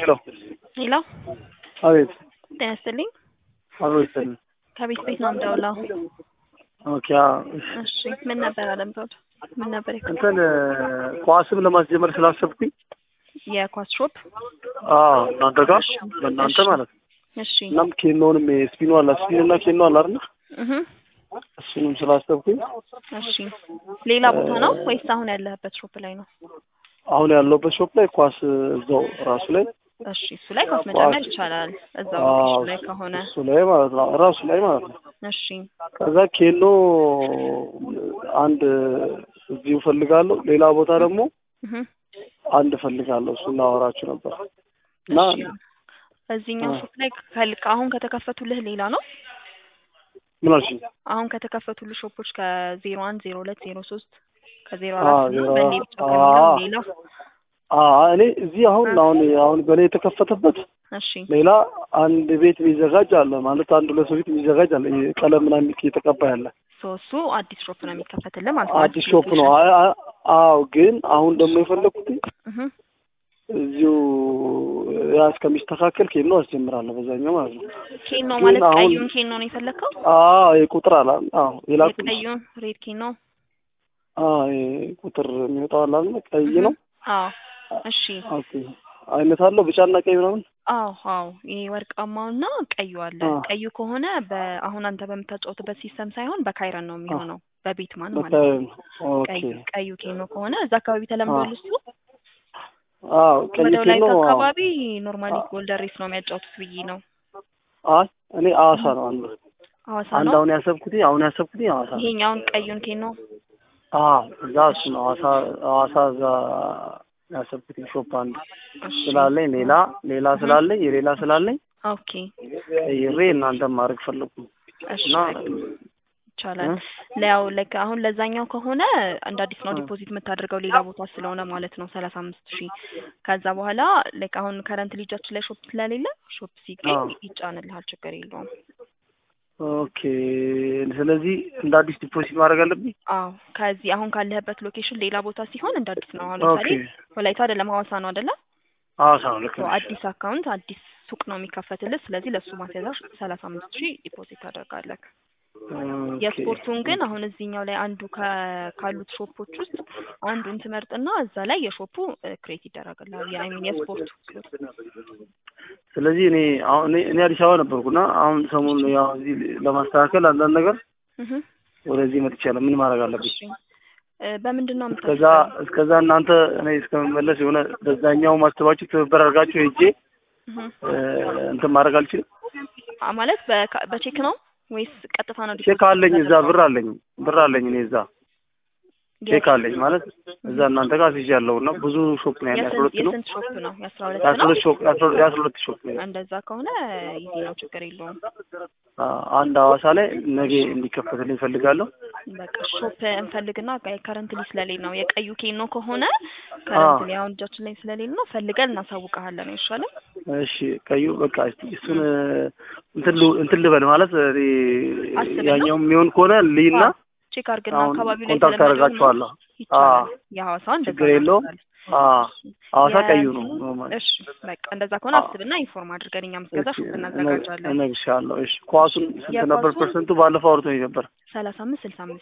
ሄሎ ሄሎ አቤት ጤና ይስጥልኝ። አብሮ ይስጥልኝ። ከቤት ቤት ነው የምደውለው። ኦኬ አዎ፣ እሺ። እሺ ምን ነበር አለምዘውድ? ምን ነበር የከ- እንትን ኳስም ለማስጀመር ስላሰብኩኝ የኳስ ሾፕ? አዎ እናንተ ጋር በእናንተ ማለት ነው። እሺ እናም ኬኖንም ስፒኑ አለ ስፒን እና ኬኖ አለ አይደል? እህ እሱንም ስላሰብኩኝ እሺ ሌላ ቦታ ነው ወይስ አሁን ያለህበት ሾፕ ላይ ነው? አሁን ያለሁበት ሾፕ ላይ ኳስ እዛው ራሱ ላይ እሺ እሱ ላይ ኳስ መጨመር ይቻላል። እዛው አዎ፣ ሎኬሽን ላይ ከሆነ እሱ ላይ ማለት ነው ራሱ ላይ ማለት ነው። እሺ ከዛ ኬኖ አንድ እዚሁ ፈልጋለሁ፣ ሌላ ቦታ ደግሞ እህ አንድ ፈልጋለሁ። እሱን ላወራችሁ ነበር እና እሺ እዚህኛው ሾፕ ላይ ከልክ አሁን ከተከፈቱልህ ሌላ ነው? ምን አልሽኝ? አሁን ከተከፈቱልህ ሾፖች ከዜሮ አንድ ዜሮ ሁለት ዜሮ ሶስት ከዜሮ አዎ፣ አራት እና ዜሮ በእኔ አራት ብቻ ከሚለው አዎ። ሌላ አዎ እኔ እዚህ አሁን አሁን አሁን በላይ የተከፈተበት እሺ ሌላ አንድ ቤት የሚዘጋጅ አለ ማለት አንድ ሁለት ሰው ቤት የሚዘጋጅ አለ። ይሄ ቀለም ምናምን የተቀባ ያለ ሶ እሱ አዲስ ሾፕ ነው የሚከፈትልህ ማለት ነው። አዲስ ሾፕ ነው። አይ- አይ- አዎ ግን አሁን ደግሞ የፈለኩት እህ እዚሁ ያ እስከሚስተካከል ኬኖ አስጀምራለሁ በዛኛው ማለት ነው። ኬኖ ግን ማለት አሁን- ቀዩን ኬኖ ነው የፈለግከው? አዎ ይሄ ቁጥር አለ አዎ የላኩት የቀዩን ሬድ ኬኖ? አዎ ይሄ ቁጥር የሚወጣው አለ አይደል? ቀይ ነው። አዎ እሺ ኦኬ አይነት አለው ቢጫና ቀይ ምናምን አዎ አዎ ይሄ ወርቃማውና ቀዩ አለ። አዎ። ቀዩ ከሆነ በአሁን አንተ በምታጫወትበት ሲስተም ሳይሆን በካይረን ነው የሚሆነው በቤት ማን ማለት በቃ ነው። ኦኬ ቀዩ ቀዩ ኬኖ ከሆነ እዛ አካባቢ ተለምዷል እሱ። አዎ ቀይ ወደ ወላይታ ኬኖ አዎ። አካባቢ ኖርማሊ ጎልደን ሬስ ነው የሚያጫወቱት ብዬ ነው። አይ እኔ ሐዋሳ ነው አንዱ ሐዋሳ አንድ ነው አሁን ያሰብኩት አሁን ያሰብኩት ሐዋሳ ነው። ይሄኛውን ቀዩን ኬኖ አዎ እዛ እሱ ነው ሐዋሳ ሐዋሳ እዛ ያሰብኩት ሾፕ አንድ እሺ ስላለኝ ሌላ ሌላ ስላለኝ የሌላ ስላለኝ ኦኬ ቀይሬ እናንተም ማድረግ ፈለኩ እሺ እና ይቻላል። ያው ላይክ አሁን ለዛኛው ከሆነ እንደ አዲስ ነው ዲፖዚት የምታደርገው ሌላ ቦታ ስለሆነ ማለት ነው ሰላሳ አምስት ሺህ ከዛ በኋላ ላይክ አሁን ከረንት ልጃችን ላይ ሾፕ ስለሌለ ሾፕ ሲገኝ አዎ። ይጫንልሃል፣ ችግር የለውም። ኦኬ ስለዚህ እንደ አዲስ ዲፖዚት ማድረግ አለብኝ። አዎ ከዚህ አሁን ካለህበት ሎኬሽን ሌላ ቦታ ሲሆን እንደ አዲስ ነው። አሁን ኦኬ ለምሳሌ ወላይታ አይደለም ሐዋሳ ነው አይደለ? ሐዋሳ ነው ልክ ሶ ነሽ። አዲስ አካውንት አዲስ ሱቅ ነው የሚከፈትልህ። ስለዚህ ለእሱ ማስያዣ ሰላሳ አምስት ሺህ ዲፖዚት ታደርጋለህ። ኦኬ የስፖርቱን ግን አሁን እዚህኛው ላይ አንዱ ከ- ካሉት ሾፖች ውስጥ አንዱን ትመርጥና እዛ ላይ የሾፑ ክሬት ይደረግልሃል። የአይሚን የስፖርቱ ስለዚህ እኔ አሁን እኔ እኔ አዲስ አበባ ነበርኩና አሁን ሰሞኑን ያው እዚህ ለማስተካከል አንዳንድ ነገር እህ ወደዚህ መጥቻለሁ። ምን ማድረግ አለብኝ? እሺ እ በምንድን ነው እስከዛ የምታስበው? እስከዛ እናንተ እኔ እስከምመለስ የሆነ በዛኛው ማስተባችሁ ትብብር አድርጋችሁ ሄጄ እህ እ፣ እንትን ማድረግ አልችልም። አ- ማለት በካ- በቼክ ነው ወይስ ቀጥታ ነው? ቼክ አለኝ እዛ ብር አለኝ ብር አለኝ እኔ እዛ ቼክ አለኝ ማለት እዛ እናንተ ጋር አስይዣለሁ እና ብዙ ሾፕ ነው ያለ አስራ የስንት ሁለት ነው የስንት ሾፕ ነው? የአስራ ሁለት የአስራ ነው። ሁለት ሾፕ የአስራ ሁለት- የአስራ ሁለት ሾፕ ነው እንደዛ ከሆነ ይዜ ነው፣ ችግር የለውም። አ፣ አንድ ሐዋሳ ላይ ነገ እንዲከፈትልኝ እፈልጋለሁ። በቃ ሾፕ እንፈልግና ከረንትሊ ስለሌለ ነው የቀዩ ኬኖ ከሆነ ከረንትሊ አሁን እጃችን ላይ ስለሌለ ነው ፈልገን እናሳውቀሃለን። አይሻልም? እሺ ቀዩ በቃ እስቲ እሱን እንትን ል- እንትን ልበል ማለት እኔ አስብና? ያኛው የሚሆን ከሆነ ልይና አዎ፣ ቼክ አድርግና አሁን አካባቢው ላይ ኮንታክት ስለሚሆን ነው አደርጋችኋለሁ። ይቻላል። የሐዋሳውን እንደዛ ችግር የለውም። እናደርጋለን። አ ሐዋሳ የ- ቀዩ ነው ኖርማል። እሺ በቃ እንደዛ ከሆነ አዎ። አስብና ኢንፎርም አድርገን እኛም እስከዛ እሺ፣ ሾፕ እናዘጋጃለን። እነግርሻለሁ። እሺ ኳሱን ስንት ነበር የኳሱን- ፐርሰንቱ? ባለፈው አውርቶኝ ነበር። ሰላሳ አምስት ስልሳ አምስት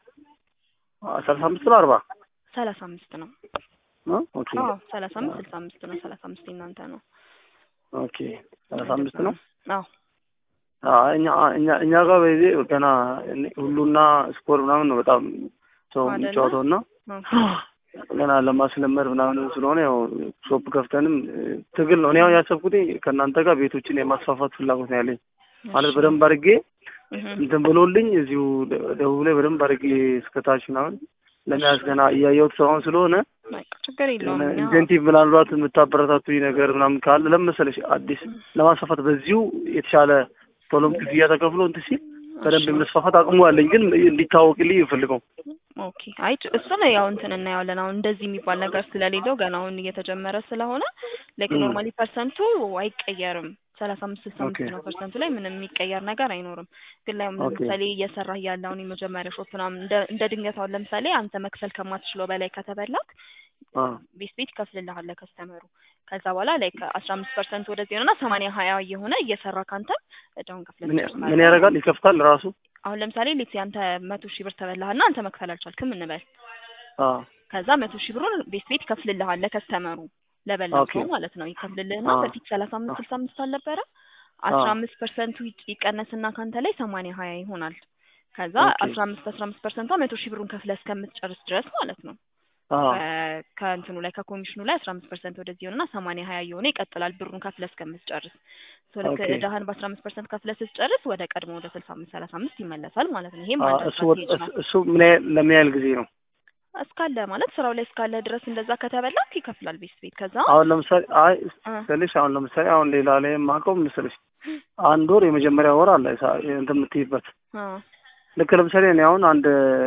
ሰላሳ አምስት ነው አርባ ሰላሳ አምስት ነው። ነው? ኦኬ አዎ ሰላሳ አምስት ስልሳ አምስት ነው። ሰላሳ አምስት የእናንተ ነው። ኦኬ ሰላሳ አምስት ነው። አዎ አዎ፣ እኛ እኛ እኛ ጋር በዚህ ገና እኔ- ሁሉና ስኮር ምናምን ነው በጣም ሰው አይደለ? የሚጫወተው እና ኦኬ። ገና ለማስለመድ ምናምን ስለሆነ ያው ሾፕ ከፍተንም እ፣ ትግል ነው። እኔ አሁን ያሰብኩት ከእናንተ ጋር ቤቶችን የማስፋፋት ፍላጎት ነው ያለኝ ማለት በደንብ አድርጌ እህ እንትን ብሎልኝ እዚሁ ደ- ደቡብ ላይ በደንብ አድርጌ እስከታች ምናምን ለመያዝ ገና እያየሁት ሰውን ስለሆነ በቃ ችግር የለውም። እኛ ኢንሴንቲቭ ምናልባት የምታበረታቱኝ ነገር ምናምን ካለ ለምን መሰለሽ አዲስ ለማስፋፋት በዚሁ የተሻለ ቶሎም ክፍያ ተከፍሎ እንትን ሲል በደንብ የመስፋፋት አቅሙ አለኝ፣ ግን እንዲታወቅልኝ ይፈልገው ኦኬ አይ እሱን ያው እንትን እናየዋለን። አሁን እንደዚህ የሚባል ነገር ስለሌለው ገና አሁን እየተጀመረ ስለሆነ ላይክ ም። ኖርማሊ ፐርሰንቱ አይቀየርም። ሰላሳ አምስት ስልሳ አምስት ኦኬ። ነው ፐርሰንቱ ላይ ምንም የሚቀየር ነገር አይኖርም። ግን ላይ ኦኬ። ለምሳሌ እየሰራህ ያለ አሁን የመጀመሪያ ሾፕ ምናምን እንደ እንደ ድንገት አሁን ለምሳሌ አንተ መክፈል ከማትችለው በላይ ከተበላክ አ ቤት ቤት ይከፍልልሃል ለከስተመሩ። ከዛ በኋላ ላይ ከአስራ አምስት ፐርሰንት ወደዚህ ሆነና ሰማንያ ሀያ እየሆነ እየሰራ ካንተ እዳውን ከፍለህ ምን ትጨርሳለህ። ምን ያደርጋል? ይከፍታል ራሱ። አሁን ለምሳሌ ሌት አንተ መቶ ሺህ ብር ተበላህና አንተ መክፈል አልቻልክም እንበል። አ ከዛ መቶ ሺህ ብሩን ቤት ቤት ይከፍልልሃል ለከስተመሩ ለበላው ኦኬ። ሰው ማለት ነው። ይከፍልልህና አ በፊት ሰላሳ አምስት አ ስልሳ አምስት አልነበረ አ አስራ አምስት ፐርሰንቱ ይቀነስና ካንተ ላይ ሰማንያ ሀያ ይሆናል። ከዛ ኦኬ። አስራ አምስት አስራ አምስት ፐርሰንቷ መቶ ሺህ ብሩን ከፍለህ እስከምትጨርስ ድረስ ማለት ነው። አ ከ- ከእንትኑ ላይ ከኮሚሽኑ ላይ አስራ አምስት ፐርሰንት ወደዚህ ሆነና ሰማንያ ሀያ እየሆነ ይቀጥላል ብሩን ከፍለህ እስከምትጨርስ። ሶ ልክ ኦኬ። እዳህን በአስራ አምስት ፐርሰንት ከፍለህ ስትጨርስ ወደ ቀድሞ ወደ ስልሳ አምስት ሰላሳ አምስት ይመለሳል ማለት ነው። ይሄም አ አንድ እሱ ወጥ- አድቫንቴጅ ነው። እሱ እሱ ምን ያህል ለምን ያህል ጊዜ ነው? እስካለ ማለት ስራው ላይ እስካለ ድረስ እንደዛ ከተበላክ ይከፍላል ቤት ቤት። ከዛ አሁን ለምሳሌ አይ እ ስልሽ አሁን ለምሳሌ አሁን ሌላ ላይ የማውቀው ምስልሽ አንድ ወር የመጀመሪያ ወር አለ ሳ- እንትን የምትይበት አ ልክ ለምሳሌ እኔ አሁን አንድ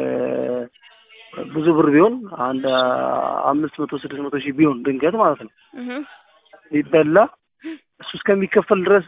ብዙ ብር ቢሆን አንድ አምስት መቶ ስድስት መቶ ሺህ ቢሆን ድንገት ማለት ነው እህ ቢበላ እሱ እስከሚከፈል ድረስ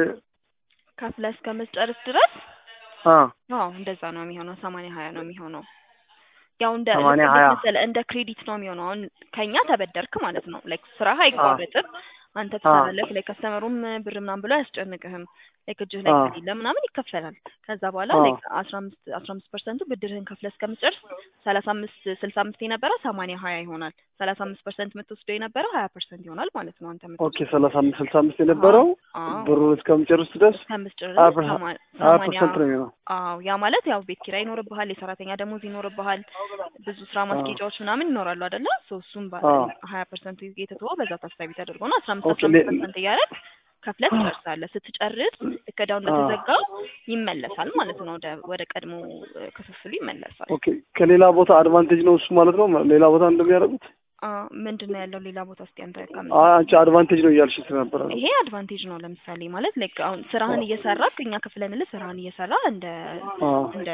ከፍለህ እስከምትጨርስ ድረስ አ አዎ እንደዛ ነው የሚሆነው። ሰማንያ ሀያ ነው የሚሆነው። ያው እንደ ሰማንያ ልክ ሀያ እንዴት መሰለህ እንደ ክሬዲት ነው የሚሆነው። አሁን ከኛ ተበደርክ ማለት ነው። ላይክ ስራህ አይቋረጥም። አንተ አ ትሰራለህ። ላይክ ከስተመሩም ብር ምናምን ብሎ አያስጨንቅህም። ላይክ እጅህ ላይ አ ከሌለ ምናምን ይከፈላል። ከዛ በኋላ አ ላይክ አስራ አምስት አስራ አምስት ፐርሰንቱ ብድርህን ከፍለህ እስከምትጨርስ ሰላሳ አምስት ስልሳ አምስት የነበረው ሰማንያ ሀያ ይሆናል። ሰላሳ አምስት ፐርሰንት የምትወስደው የነበረው ሀያ ፐርሰንት ይሆናል ማለት ነው አንተ ኦኬ የምትወስደው። ሰላሳ አምስት ስልሳ አምስት አዎ የነበረው አዎ ብሩን እስከምጨርስ ድረስ እስከምትጨርስ ሀያ ፐርሰንት ሰማ- ሀያ ሰማንያ ፐርሰንት ነው የሚሆነው። አዎ ያ ማለት ያው ቤት ኪራይ ይኖርብሃል፣ የሰራተኛ ደሞዝ ይኖርብሃል፣ ብዙ ስራ አ ማስኬጃዎች ምናምን ይኖራሉ አይደለ? ሶ እሱም አ ሀያ ፐርሰንቱ የተተወው በዛ ታሳቢ ተደርጎ ነው። አስራ አምስት ኦኬ አስራ ሌ አምስት ፐርሰንት እያደረግ ከፍለህ ትጨርሳለህ። ስትጨርስ እቅዳው አ እንደተዘጋው ይመለሳል ማለት ነው። ወደ ወደ ቀድሞ እ፣ ክፍፍሉ ይመለሳል። ኦኬ ከሌላ ቦታ አድቫንቴጅ ነው እሱ ማለት ነው። ሌላ ቦታ እንደሚያደርጉት አ ምንድን ነው ያለው ሌላ ቦታ ውስጥ ያንተ አይ ከምንድን አንቺ አድቫንቴጅ ነው እያልሽ ስለነበረ ነው። ይሄ አድቫንቴጅ ነው። ለምሳሌ ማለት ላይክ አሁን ስራህን እየሰራክ እኛ ክፍለንልህ ስራህን እየሰራ እንደ አ እንደ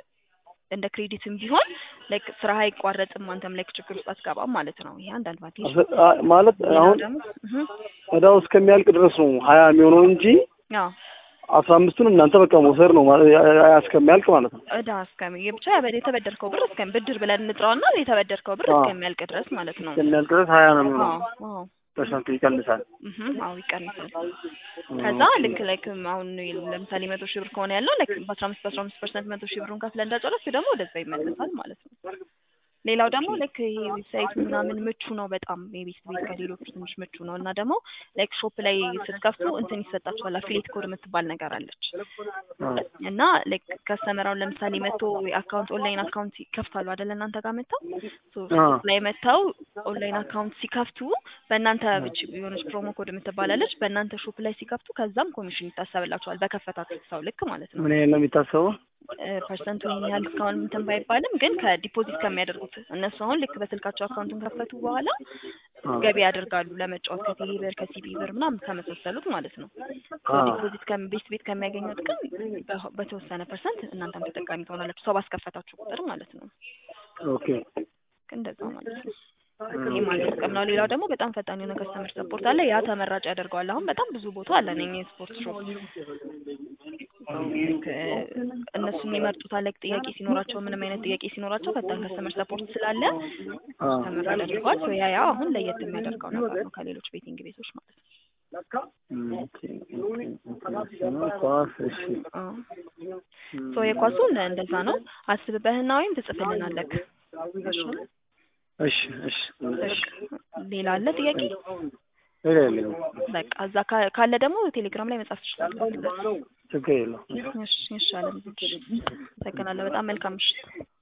እንደ ክሬዲትም ቢሆን ላይክ ስራህ አይቋረጥም። አንተም ላይክ ችግር ውስጥ አትገባም ማለት ነው። ይሄ አንድ አድቫንቴጅ ነው። አስ- አ- ማለት ሌላው አሁን ደግሞ እህ እዳው እስከሚያልቅ ድረስ ነው ሀያ የሚሆነው እንጂ አዎ አስራ አምስቱን እናንተ በቃ መውሰድ ነው ማለት ሀያ እስከሚያልቅ ማለት ነው። እዳ እስከሚ ብቻ ያበ- የተበደርከው ብር እስከ ብድር ብለን እንጥራውና የተበደርከው ብር አ እስከሚያልቅ ድረስ ማለት ነው። እስከሚያልቅ ድረስ ሀያ ነው የሚሆነው። አዎ አዎ ፐርሰንቱ ይቀንሳል። እህ አዎ ይቀንሳል። ከዛ ኦኬ ልክ ላይክ አሁን ለምሳሌ መቶ ሺህ ብር ከሆነ ያለው ላይክ በአስራ አምስት በአስራ አምስት ፐርሰንት መቶ ሺህ ብሩን ከፍለህ እንዳጨረስክ ደግሞ ወደዛ ይመለሳል ማለት ነው። ሌላው ደግሞ ኦኬ ላይክ ይሄ ዌብሳይቱ ምናምን ምቹ ነው በጣም የቤት ቤት ከሌሎቹ ትንሽ ምቹ ነው እና ደግሞ ላይክ ሾፕ ላይ ስትከፍቱ እንትን ይሰጣችኋል አፊሌት ኮድ የምትባል ነገር አለች አ እና ላይክ ከስተመራውን ለምሳሌ መጥቶ አካውንት ኦንላይን አካውንት ይከፍታሉ አይደለ እናንተ ጋር መጥተው ሶ አ ሾፕ ላይ መጥተው ኦንላይን አካውንት ሲከፍቱ በእናንተ ብቻ የሆነች ፕሮሞ ኮድ የምትባላለች በእናንተ ሾፕ ላይ ሲከፍቱ ከዛም ኮሚሽን ይታሰብላችኋል በከፈታችሁት ሰው ልክ ማለት ነው ምን ያህል ነው የሚታሰበው? ፐርሰንቱ ይህን ያህል እስካሁን እንትን ባይባልም ግን ከዲፖዚት ከሚያደርጉት እነሱ አሁን ልክ በስልካቸው አካውንቱን ከፈቱ በኋላ አ ገቢ ያደርጋሉ ለመጫወት ከቴሌ ብር ከሲቢ ብር ምናምን ከመሳሰሉት ማለት ነው። ሶ አ ዲፖዚት ቤት ቤት ከሚያገኙት ግን በ- በተወሰነ ፐርሰንት እናንተም ተጠቃሚ ትሆናላችሁ ሰው ባስከፈታችሁ ቁጥር ማለት ነው። ኦኬ እንደዛ ማለት ነው። እም ይህም አንድ ጥቅም ነው። ሌላው ደግሞ በጣም ፈጣን የሆነ ከስተመር ሰፖርት አለ። ያ ተመራጭ ያደርገዋል። አሁን በጣም ብዙ ቦታ አለ እኛ የስፖርት ሾፕ እነሱ የሚመርጡት አለ ጥያቄ ሲኖራቸው ምንም አይነት ጥያቄ ሲኖራቸው ፈጣን ከስተመር ሰፖርት ስላለ አ ተመራጭ ያደርገዋል። ሶ ያ ያ አሁን ለየት የሚያደርገው ነገር ነው ከሌሎች ቤቲንግ ቤቶች ማለት ነው። እም ኦኬ ኦኬ ኢንተርናሽናል ኳስ እሺ አዎ እም ሶ የኳሱን እንደዛ ነው። አስብበህና ወይም ትጽፍልናለህ። እሺ እሺ እሺ እሺ በቃ ሌላ አለ ጥያቄ? ሌላ የለውም። በቃ እዛ ካ- ካለ ደግሞ ቴሌግራም ላይ መጻፍ ትችላለህ። ችግር የለውም። እሺ እሺ አለም። እሺ አመሰግናለሁ። በጣም መልካም ምሽት።